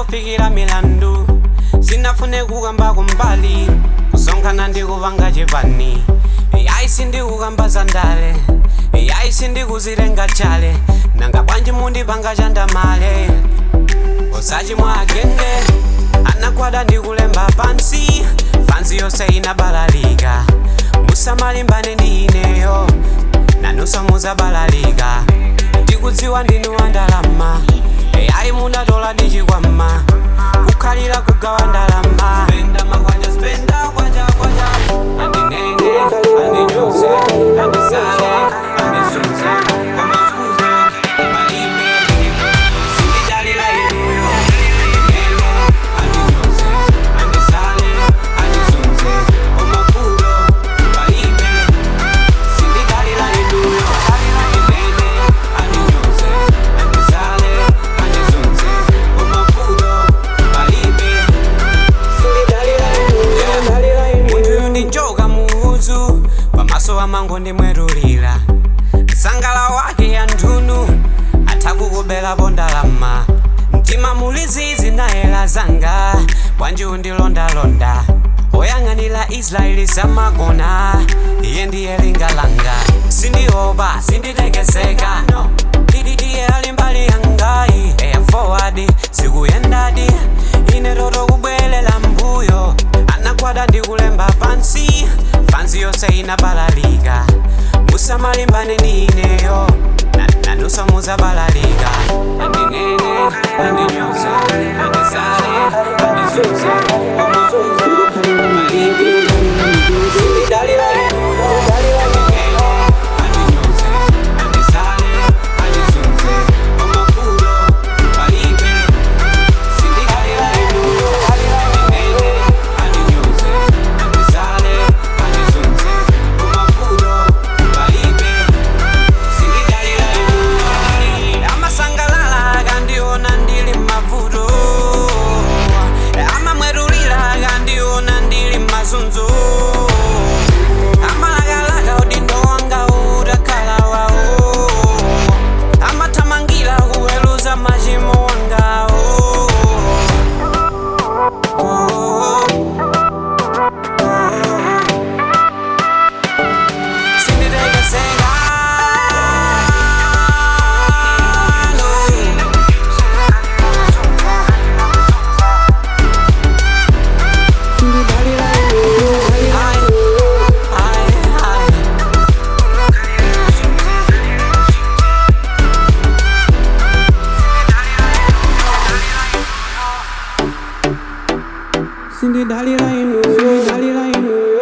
ndinangofikira milandu sinafune kukamba kumbali kusonkhana ndikupanga chipani yayi sindikukamba zandale yayi sindikuzilenga chale nanga bwanji mundipanga chandamale usachimwa agende anakwada ndikulemba pansi fansi yonse inabalalika musamalimbane ndi ineyo nanuso muzabalalika ndikudziwa ndinu wandalama yayi munatola ndichikwama kukhalira kugawa ndalama Spenda makwanja, spenda kwacha, kwacha. Andinene, andinyoze, andisale, andizunze, kwamafunze, malime, sindidalira inuyo. Andinene, andinyoze, andisale, andizunze, kwamafulo, malime, sindidalira inuyo. Andinene, andinyoze, andisale, andizunze, kwamafulo, malime, munthu ndinjoka muudzu pamaso amango ndimwerulira sangala wake ya nthunu athakukubelapo ndalama mtima muli zizi nayela zanga bwanji undilondalonda oyang'anira israeli samagona iye ndiye linga langa sindiopa sinditekeseka iye ali mbali yangayi eya forward sikuyendadi ine toto kubwelela mbuyo anakwada ndikulemba pansi fansi yonse inabalalika musamalimbane ndi ineyo na- nanuso muzabalalika andinene andinyoze andisale andizunze omafuzo maliki sindidalira inuyo andinene andinyoze andisale andizunze omafuzo maliki sindidalira inuyo andinene andinyoze andisale andizunze omafuzo maliki sindidalira inuyo amasangalala akandiona ndili mavuto amamwerulira akandiona ndili mazunzo amalakalaka udindo wanga utakhala wawo amathamangira kuweluza machimo wangawo oh, oh, oh. Sinditekeseka, no. Cindy Dalila inu, Cindy Dalila inu.